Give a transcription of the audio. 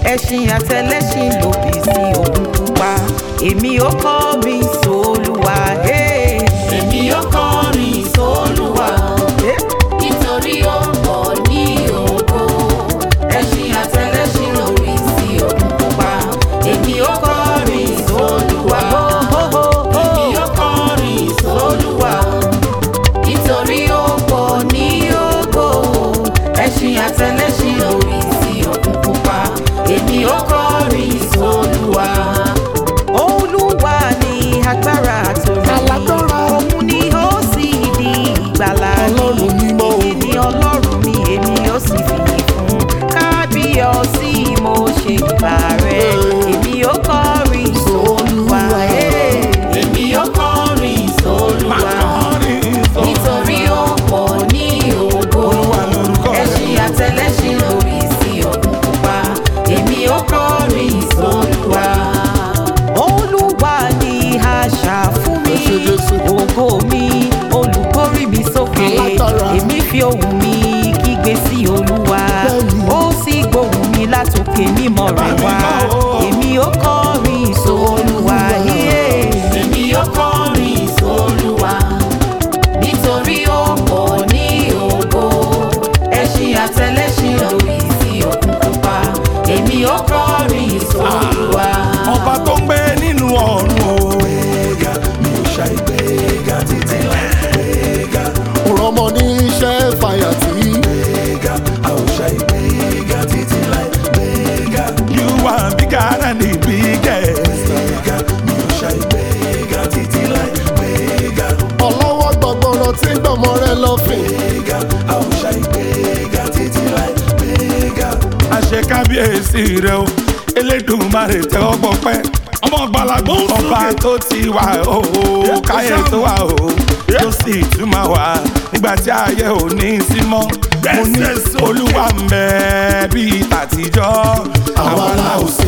ẹṣin àtẹlẹṣin lòdì sí òkun pupa èmi ó kọrin sólúwa. Hey. èmi ó kọrin sólúwa Hey. nítorí ó pọ̀ ní ògo ẹṣin àtẹlẹṣin lórí sí òkun pupa èmi ó kọrin sólúwa èmi ó kọrin sólúwa nítorí ó pọ̀ ní ògo ẹṣin àtẹlẹṣin lórí sí òkun pupa èmi ó kọrin sólúwa. olúwa ni agbára àtòrí Alágbára. òun ni ó sì di ìgbàlà Ọlọ́run mímọ́ o. èyí ni ọlọ́run mi èmi ó sì fìyìn fún kábíyọ̀sí mo ṣe gbà rẹ̀ èmi ó kọrin sólúwa. Hey. èmi ó kọrin sólúwa nítorí ó pọ̀ ní ògo ẹṣin àtẹlẹṣin lórí sí òkun pupa èmi ó kọrin sólúwa. olúwa ni àṣà fún mi Ẹ ṣé Jésù. ògo mi olùkórè mi sókè Alágbára. èmi fi ohùn mi kígbe sí olúwa Bẹ́ẹ̀ni. ó sì gbóhùn mi látòkè mímọ́ rẹ̀ wá èmi ó kọrin sólúwa yíyé. èmi ó kọrin sólúwa nítorí ó pọ̀ ní ògo ẹṣin àtẹlẹṣin lórí sí òkun pupa èmi ó kọrin sólúwa. ọba tó ń gbé nínú ọ̀run o. Òrọ̀mọ ní iṣẹ́ fàyà tí. You are bigger than the biggest. Ọlọ́wọ́ gbọ̀gbọ̀rọ̀ tí ń gbọ̀mọ rẹ lọ́fìn. àṣẹ kábíyèsí rẹ o elédùnmarè tẹ ọgbọ pẹ ọmọ gbalagbó ọba tó ti wà o káyé tó wà o tó sì tún máa wà nígbà tí ayé ò ní sí mọ́ mo ní olúwa ń bẹ bíi tàtijọ́ àwa la ò sí